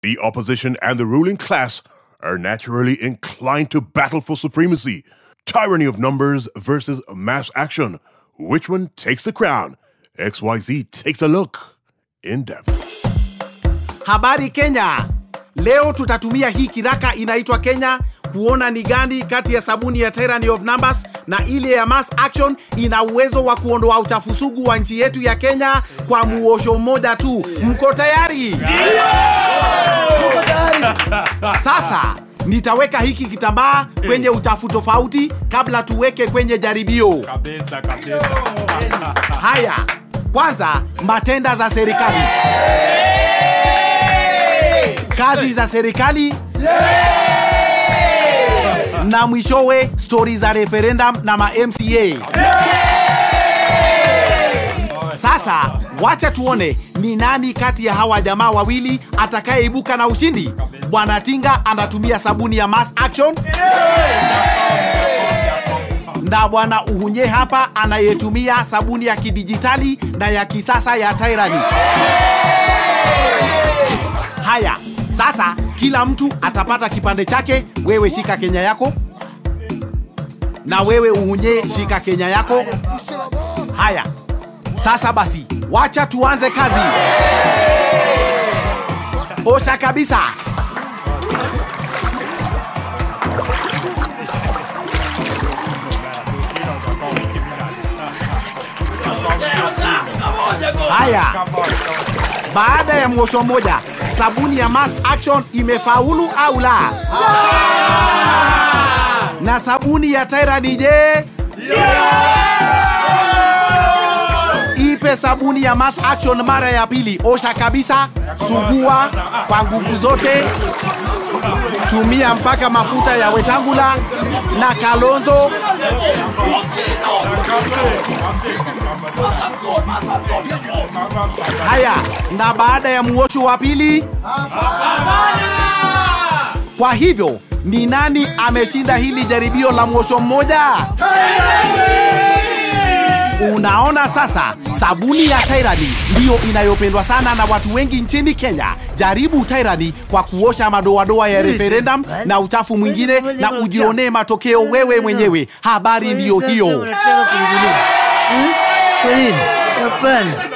the opposition and the ruling class are naturally inclined to battle for supremacy. Tyranny of numbers versus mass action. Which one takes the crown? XYZ takes a look in depth. Habari Kenya. Leo tutatumia hii kiraka inaitwa Kenya kuona ni gani kati ya sabuni ya Tyranny of Numbers na ile ya Mass Action ina uwezo wa kuondoa uchafu sugu wa nchi yetu ya Kenya kwa muosho mmoja tu. Mko tayari? Sasa nitaweka hiki kitambaa kwenye uchafu tofauti kabla tuweke kwenye jaribio. Kabisa, kabisa. Haya, kwanza matenda za serikali, kazi za serikali na mwishowe stori za referendum na ma MCA. Sasa wacha tuone ni nani kati ya hawa jamaa wawili atakayeibuka na ushindi. Bwana Tinga anatumia sabuni ya Mass Action na bwana Uhunye hapa anayetumia sabuni ya kidijitali na ya kisasa ya Tyranny. Haya, sasa kila mtu atapata kipande chake. Wewe shika Kenya yako, na wewe Uhunye shika Kenya yako. Haya, sasa basi, wacha tuanze kazi. Osha kabisa. Haya, baada ya mwosho mmoja, sabuni ya Mass Action imefaulu au la? Na sabuni ya Tyranny je? Ipe sabuni ya Mass Action mara ya pili. Osha kabisa, sugua kwa nguvu zote, tumia mpaka mafuta ya Wetangula na Kalonzo. Haya, na baada ya muosho wa pili, kwa hivyo ni nani ameshinda hili jaribio la mwosho mmoja? Unaona sasa, sabuni ya Tyranny ndiyo inayopendwa sana na watu wengi nchini Kenya. Jaribu Tyranny kwa kuosha madoadoa ya referendum na uchafu mwingine, na ujionee matokeo wewe mwenyewe. Habari ndiyo Sasa hiyo. unataka kunigulia. Hmm? Kwa nini? Hapana.